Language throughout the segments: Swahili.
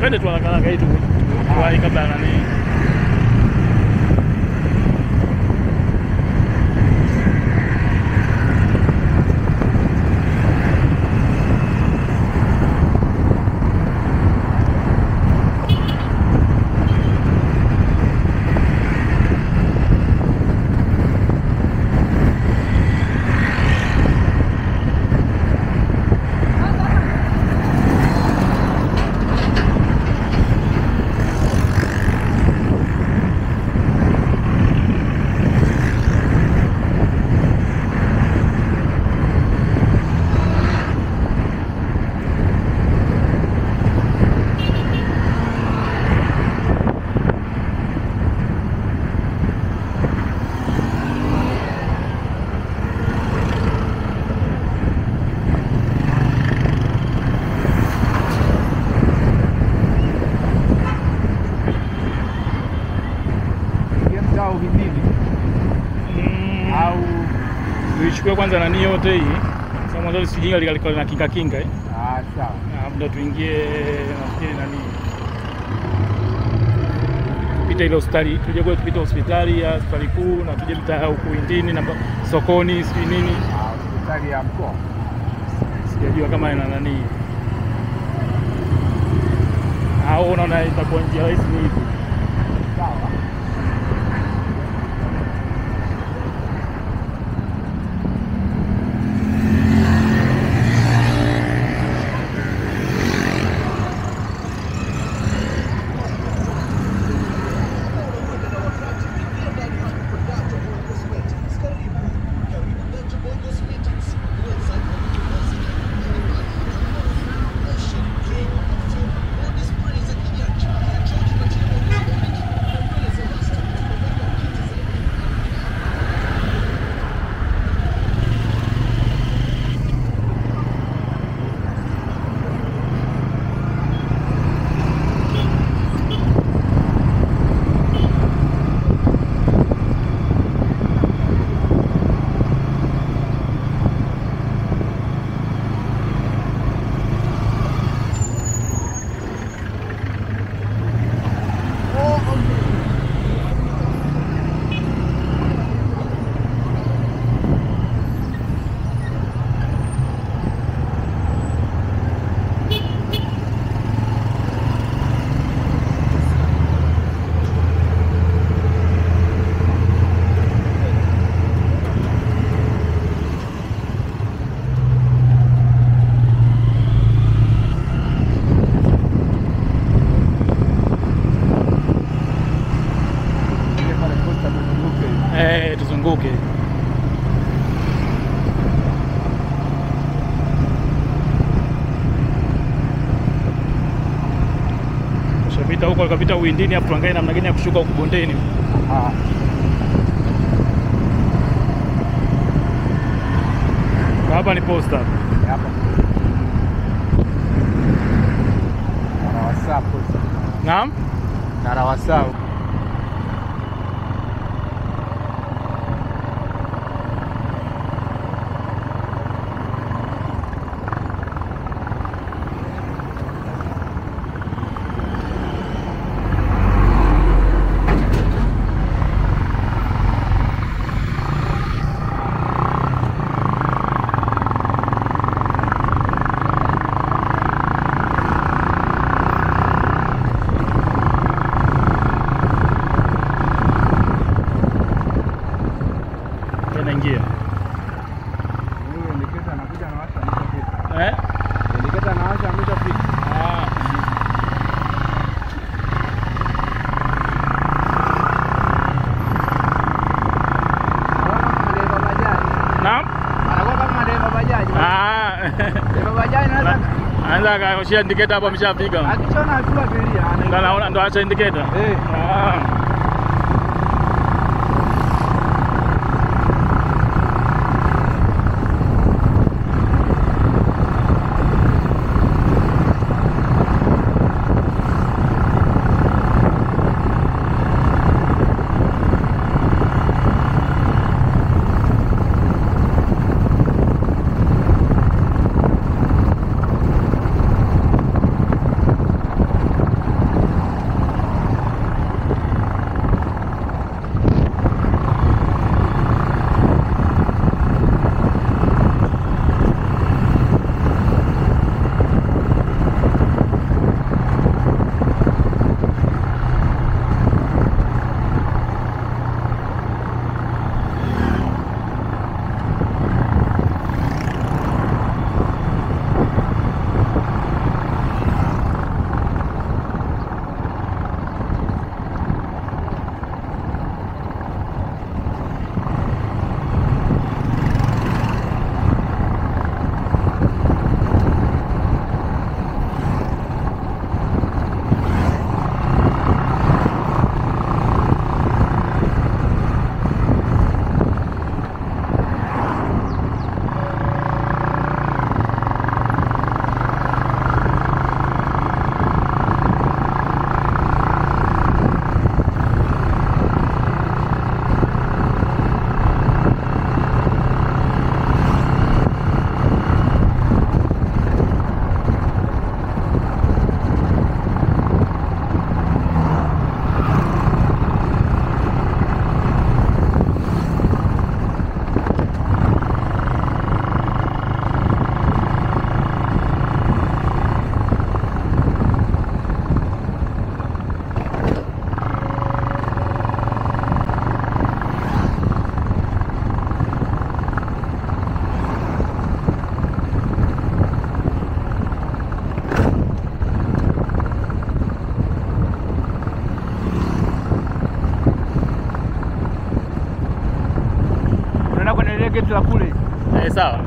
twende tu haraka haraka hii tu tuwahi kabla ya nani. Ingia mtaa wa Uhimili Mm. au Tuichukue kwanza nani yote hii. Sasa mwanzo lisijinga likaliko na kinga kinga eh. ah, sawa. Ah, ndo tuingie nafikiri nani pita ile hospitali tuje kule tupite hospitali ya hospitali kuu na tuje mtaa huku Windini na ba- sokoni sijui nini, Ah, hospitali ya mkoa sijajua kama ina nani au unaona itakuwa njia rahisi ni hivi. sawa. Ile pale posta tuzunguke. Eh, tuzunguke tushapita huko, tukapita Uwindini, hapo tuangalie namna gani ya kushuka huku bondeni. Ah, Hapa ni posta. hapa. Narawasa posta. Naam. Narawasa. Tena ingia. Huyo indicator anakuja na washa ameshafika. Eh? Indicator na washa ameshafika. Ah. Anakuwa kama dereva bajaji. Naam. Anakuwa kama dereva bajaji. Ah. Dereva bajaji anaweza Anaweza akaoshia indicator hapo ameshafika. akishona hatua abiria Ndo anaingia. anaona ndo acha indicator. Eh. Ah. geti la kule. Eh, sawa.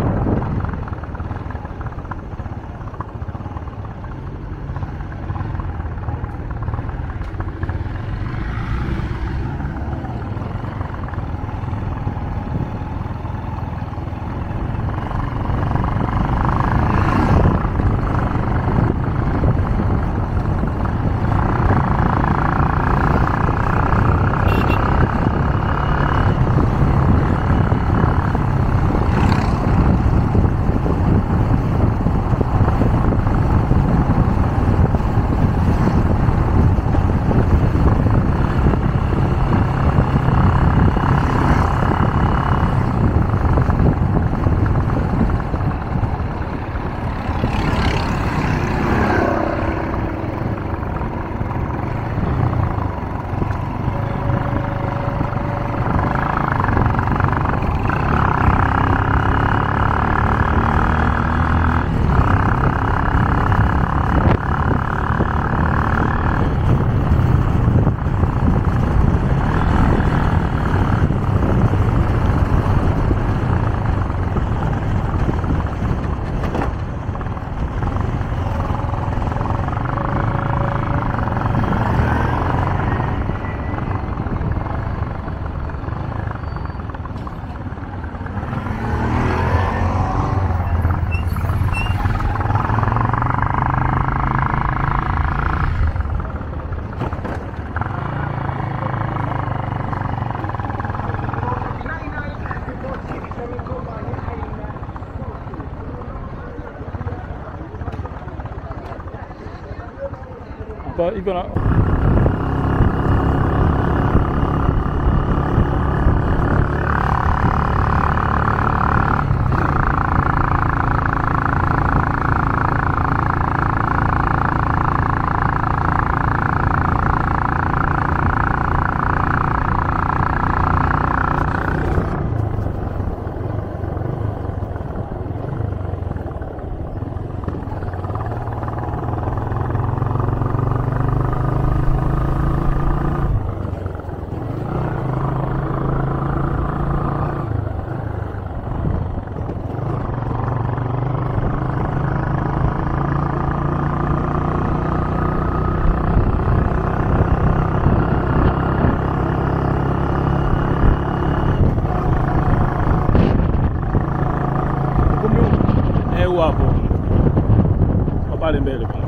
Hapa iko na ukumbi huu. Eh, huu hapo. Kwa pale mbele.